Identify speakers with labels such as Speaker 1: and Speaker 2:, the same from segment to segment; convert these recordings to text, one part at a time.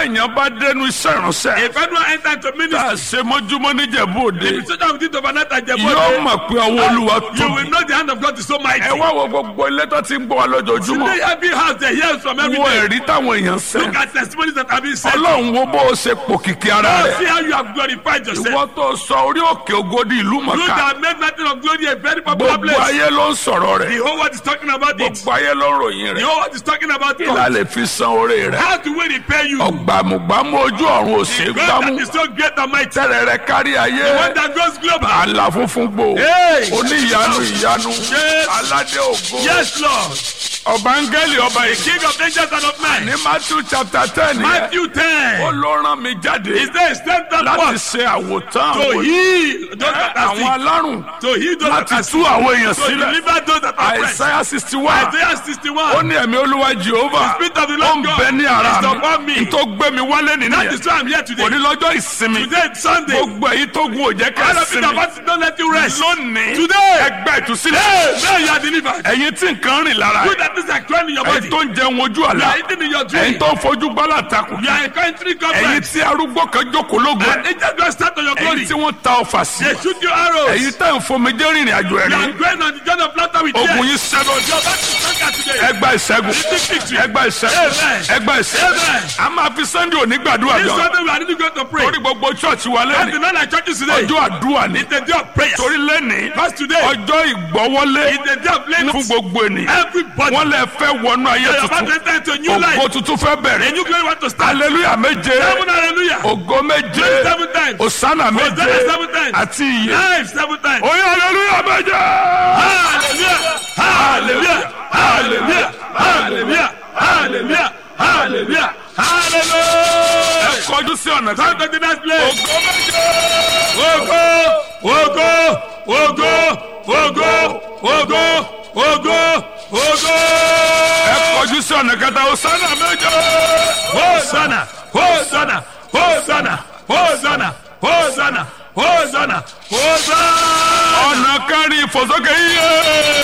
Speaker 1: èèyàn bá dénú iṣẹ́ ìránṣẹ́
Speaker 2: If anyone enter into
Speaker 1: tá
Speaker 2: ministry,
Speaker 1: a ṣe mọ́júmọ́ níjẹ̀bú òde
Speaker 2: if you sit with it overnight at
Speaker 1: yóò
Speaker 2: Jebote,
Speaker 1: mọ̀ pé ọwọ́ olúwa
Speaker 2: you will
Speaker 1: tóbi.
Speaker 2: know the hand of God is so mighty.
Speaker 1: ẹ wá wo gbogbo ilé tó ti ń gbọ́ wa lójoojúmọ́
Speaker 2: Today, every house they hear from every
Speaker 1: wo
Speaker 2: day.
Speaker 1: ẹ̀rí táwọn èèyàn
Speaker 2: Look
Speaker 1: sẹ́
Speaker 2: at testimonies that have been said.
Speaker 1: ọlọ́run wo bó o ṣe pòkìkí ara
Speaker 2: Now see
Speaker 1: rẹ̀
Speaker 2: how you have glorified yourself.
Speaker 1: ìwọ tó sọ orí òkè ògodi ìlú
Speaker 2: You
Speaker 1: mọ̀ká
Speaker 2: that made nothing of glory a very popular
Speaker 1: gbogbo
Speaker 2: place.
Speaker 1: ayé ló ń sọ̀rọ̀
Speaker 2: The
Speaker 1: rẹ̀
Speaker 2: whole world is talking about it.
Speaker 1: gbogbo ayé ló ń ròyìn
Speaker 2: The
Speaker 1: rẹ̀
Speaker 2: whole world is talking about
Speaker 1: kí la
Speaker 2: it.
Speaker 1: lè fi san oore rẹ̀
Speaker 2: How do we repay you?
Speaker 1: ọ̀gbàmùgbàmù ojú ọ̀run ò ṣe é
Speaker 2: God
Speaker 1: gbámú
Speaker 2: that is so great and mighty.
Speaker 1: tẹ́rẹ̀ rẹ̀ kárí ayé
Speaker 2: One that goes global.
Speaker 1: àlà funfun gbò
Speaker 2: Hey!
Speaker 1: oníyanu ìyanu
Speaker 2: Yes.
Speaker 1: aládé ògo
Speaker 2: Yes, Lord.
Speaker 1: ọba áńgẹ́lì ọba
Speaker 2: The
Speaker 1: èké
Speaker 2: King of angels and of men.
Speaker 1: ní matthew chapter ten yẹn
Speaker 2: Matthew
Speaker 1: ó
Speaker 2: 10.
Speaker 1: ló rán mi jáde
Speaker 2: Is there a standard
Speaker 1: láti
Speaker 2: word
Speaker 1: ṣe àwòtán
Speaker 2: to
Speaker 1: àwọn
Speaker 2: heal those that are
Speaker 1: àwọn
Speaker 2: sick?
Speaker 1: alárùn
Speaker 2: To heal those that
Speaker 1: láti
Speaker 2: are
Speaker 1: tú
Speaker 2: sick.
Speaker 1: àwọn èèyàn
Speaker 2: To
Speaker 1: sílẹ̀
Speaker 2: deliver those that are oppressed.
Speaker 1: àìsáyà sixty one
Speaker 2: Isaiah
Speaker 1: ó
Speaker 2: 61.
Speaker 1: ní ẹ̀mí olúwa jehova
Speaker 2: The spirit of the
Speaker 1: ó
Speaker 2: Lord
Speaker 1: ń
Speaker 2: God
Speaker 1: bẹ ní ara
Speaker 2: is upon
Speaker 1: mi
Speaker 2: me.
Speaker 1: tó gbé mi wálé
Speaker 2: That
Speaker 1: nìyẹn
Speaker 2: is why I'm here today.
Speaker 1: òní lọ́jọ́ ìsinmi
Speaker 2: Today is Sunday.
Speaker 1: gbogbo èyí tó gun òjẹ́
Speaker 2: All of you that
Speaker 1: kẹsìmí
Speaker 2: want to don't let you rest.
Speaker 1: lónìí
Speaker 2: Today.
Speaker 1: ẹgbẹ́ ìtúsílẹ̀
Speaker 2: Hey, now you are delivered.
Speaker 1: ẹ̀yin tí nǹkan rìn lára
Speaker 2: You that is like crying in your
Speaker 1: ẹ̀yin
Speaker 2: body.
Speaker 1: tó ń jẹun ojú
Speaker 2: You
Speaker 1: àlá
Speaker 2: are eating in your dream.
Speaker 1: ẹ̀yin tó ń fojú gbálà takùn
Speaker 2: You are a country
Speaker 1: ẹ̀yin
Speaker 2: government.
Speaker 1: tí arúgbó kan jókòó lógun
Speaker 2: And angels go start on your glory.
Speaker 1: ẹ̀yin tí wọ́n ta ọfà sí
Speaker 2: They shoot you arrows.
Speaker 1: ẹ̀yin tẹ́ ń fomijé rìnrìn àjò
Speaker 2: You are
Speaker 1: ẹ̀rín
Speaker 2: going on the journey of laughter with
Speaker 1: ogun
Speaker 2: tears.
Speaker 1: yìí sẹ́nu
Speaker 2: Your back is stronger today.
Speaker 1: ẹgbà ìṣẹ́gun ẹgbà ìṣẹ́gun
Speaker 2: Amen.
Speaker 1: ẹgbà ìṣẹ́gun
Speaker 2: Amen.
Speaker 1: a máa fi sunday òní gbàdúrà
Speaker 2: This
Speaker 1: gan
Speaker 2: Sunday we are really going to pray.
Speaker 1: torí gbogbo church wa
Speaker 2: That's the
Speaker 1: lẹ́nu
Speaker 2: night like churches today.
Speaker 1: ọjọ́ àdúrà ni
Speaker 2: It's the day of prayer.
Speaker 1: torí lẹ́ni
Speaker 2: Because today
Speaker 1: ọjọ́ ìgbọ́wọ́lé
Speaker 2: is the day of
Speaker 1: fún
Speaker 2: laying
Speaker 1: gbogbo ènìyàn
Speaker 2: everybody.
Speaker 1: wọ́n lè fẹ́ wọnú ayé
Speaker 2: You are about to
Speaker 1: tuntun
Speaker 2: enter into a new life.
Speaker 1: ògo tuntun fẹ́
Speaker 2: A
Speaker 1: bẹ̀rẹ̀
Speaker 2: new glory want to start.
Speaker 1: hallelujah méje
Speaker 2: Seven hallelujah.
Speaker 1: ògo méje
Speaker 2: Seven times.
Speaker 1: osana méje
Speaker 2: Hosanna seven times.
Speaker 1: àti iye
Speaker 2: Life seven times.
Speaker 1: oye hallelujah méje.
Speaker 2: Hallelujah. Hallelujah. Hallelujah. Hallelujah. Hallelujah. Hallelujah. Hallelujah.
Speaker 1: kọjú sí ọ̀nà
Speaker 2: Come
Speaker 1: kan.
Speaker 2: to the next place.
Speaker 1: ògo méje.
Speaker 2: Ogo, ogo, ogo, ogo, ogo, ogo, ogo.
Speaker 1: ẹ kọjú sí ọ̀nà kẹta osana méje.
Speaker 2: Hosanna, Hosanna, Hosanna, Hosanna, Hosanna, Hosanna, Hosanna.
Speaker 1: ọ̀nà kẹrin ìfòsókè iye.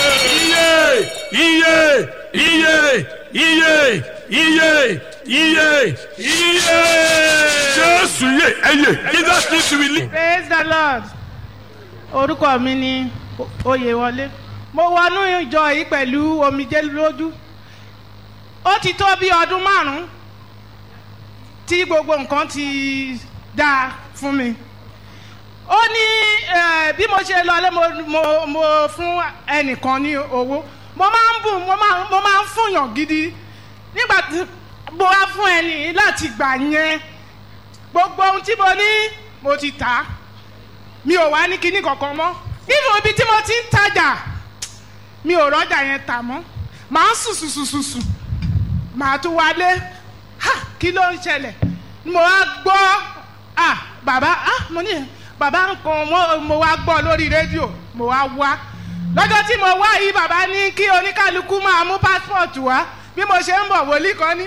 Speaker 2: Iye, iye, iye, iye, iye, iye, iye.
Speaker 1: jésù yé ẹyẹ.
Speaker 2: Jesus needs to be lead.
Speaker 3: praise the lord orúkọ mi ni oyèwọlé mo wọnú ìjọ yìí pẹ̀lú omijé lójú ó ti tó bí ọdún márùn-ún tí gbogbo nǹkan ti dáa fún mi ó ní eh, bí mo ṣe lọlé mo, mo, mo fún ẹnìkan ní owó mo máa ń bù mo máa mo máa ń fúnyàn gidi nígbà tí mo wá fún ẹni láti gbà yẹn gbogbo ohun tí mo ní mo ti tà á mi ò wá ní kinní kankan mọ́ nínú ibi tí mo ti ń tajà mi ò rọ́jà yẹn tà mọ́ màá sùn sùn sùn sùn sùn màá tún wálé ha kí ló ń ṣẹlẹ̀ mo wá gbọ́ ah bàbá ah mo ní bàbá nǹkan mo, mo wá gbọ́ lórí rédíò mo wá wá lọ́jọ́ tí mo wá yìí bàbá ní kí oníkálukú máa mú pásítọ̀tù wá bí mo ṣe ń bọ̀ wòlíì kan ní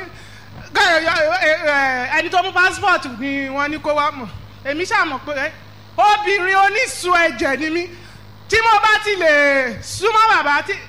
Speaker 3: ẹni tó mú pásítọ̀tù ni wọ́n ní kó wá mọ̀ èmi ṣàmọ̀ pé obìnrin onísun ẹ̀jẹ̀ ni mí tí mo bá ti lè súnmọ́ bàbá tí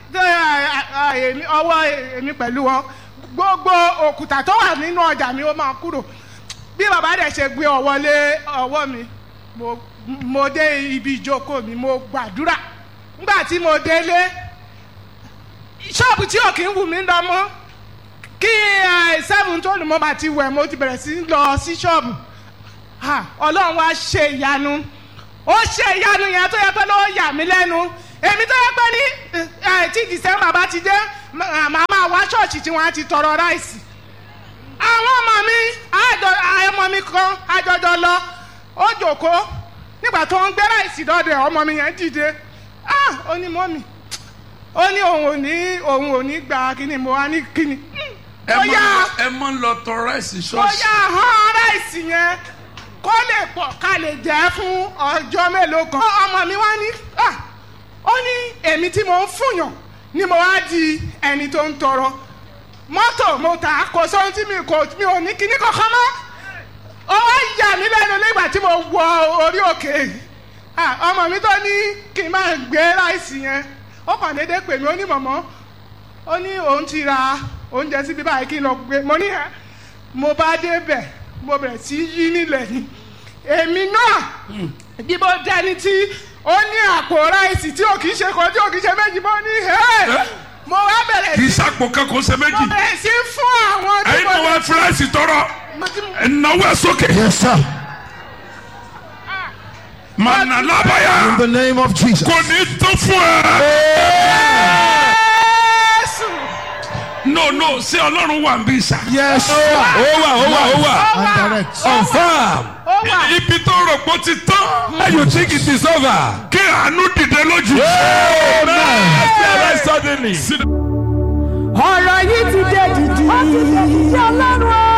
Speaker 3: ọwọ́ èmi pẹ̀lú wọn gbogbo òkúta tó wà nínú ọjà mi ó máa kúrò bí bàbá dẹ̀ ṣe gbé ọwọ́ lé ọwọ́ mi mo mo dé ibi ìjókòó mi mo gbàdúrà nígbà tí mo délé ṣọ́ọ̀bù tí ò kí ń wù mí lọ mọ́ kí seven tó lù mọ́ bá ti wẹ̀ mo ti bẹ̀rẹ̀ sí lọ sí ṣọ́ọ̀bù ọlọ́run wá ṣe ìyanu ó ṣe ìyanu yẹn tó yẹ pé ló yà mí lẹ́nu èmi tó yẹ pé ní tí december bá ti dé màá máa wá ṣọ́ọ̀ṣì tí wọ́n á ti tọrọ ráìsì àwọn ọmọ mi ọmọ mi kan àjọjọ lọ ó jòkó nígbà tó ń gbé ráìsì dọ́dọ̀ ọmọ mi yẹn dìde ó ní mọ́mì ó ní òun ò ní òun ò ní gba kíni mo wá ní kíni.
Speaker 1: ẹ mọ ẹ mọ ń lọ tọ ráìsì
Speaker 3: ó
Speaker 1: ṣọ́ọ̀ṣì.
Speaker 3: yá hàn ráìsì yẹn kó lè pọ̀ ká lè jẹ́ fún ọjọ́ mélòó kan. ọmọ mi wá ní ó ní èmi tí mo ń fúnyàn ni mo wá di ẹni tó ń tọrọ mọ́tò mo tà kò sóhun tí mi kò mi ò ní kíní kankan mọ́ ó wá yà mí lẹ́nu nígbà tí mo wọ orí òkè ọmọ mi tó ní kí n máa gbé ráìsì yẹn ó kàn déédéé pè mí ó ní mọ̀mọ́ ó ní òun ti ra oúnjẹ síbi báyìí kí n lọ gbé mo ní ẹ mo bá débẹ̀ mo bẹ̀rẹ̀ sí í yí nílẹ̀ ni èmi náà bí mo dẹni tí ó ní àpò ráìsì tí ò kì í ṣe kan tí ò kì í ṣe méjì mo ní ẹ́ mo wá bẹ̀rẹ̀
Speaker 2: kì í
Speaker 3: sí
Speaker 2: sàpò kankan ṣe
Speaker 3: mo
Speaker 2: méjì
Speaker 3: bẹ̀rẹ̀ sí fún àwọn tí
Speaker 2: ẹ̀yin
Speaker 3: mo
Speaker 2: náà wá fúláìsì tọrọ
Speaker 3: mo ti
Speaker 2: ẹ̀náwó ẹ̀ sókè
Speaker 4: Yes, sir.
Speaker 2: mànà lábàyà
Speaker 4: In the name of Jesus.
Speaker 2: kò ní tó fún ẹ.
Speaker 3: Jésù
Speaker 2: no no ṣé ọlọ́run wà ń bí sà.
Speaker 4: Yes, sir.
Speaker 1: ó wà ó wà ó wà
Speaker 3: ó
Speaker 4: And
Speaker 3: wà
Speaker 4: direct.
Speaker 1: confam
Speaker 3: ó wà
Speaker 2: ibi tó rò pé ó ti tán
Speaker 1: and you think it is over.
Speaker 2: kí àánú dìde lójú.
Speaker 1: amen. suddenly.
Speaker 5: ọ̀rọ̀ yìí ti dé dìdì. ó ti dé dìdì ọlọ́run o.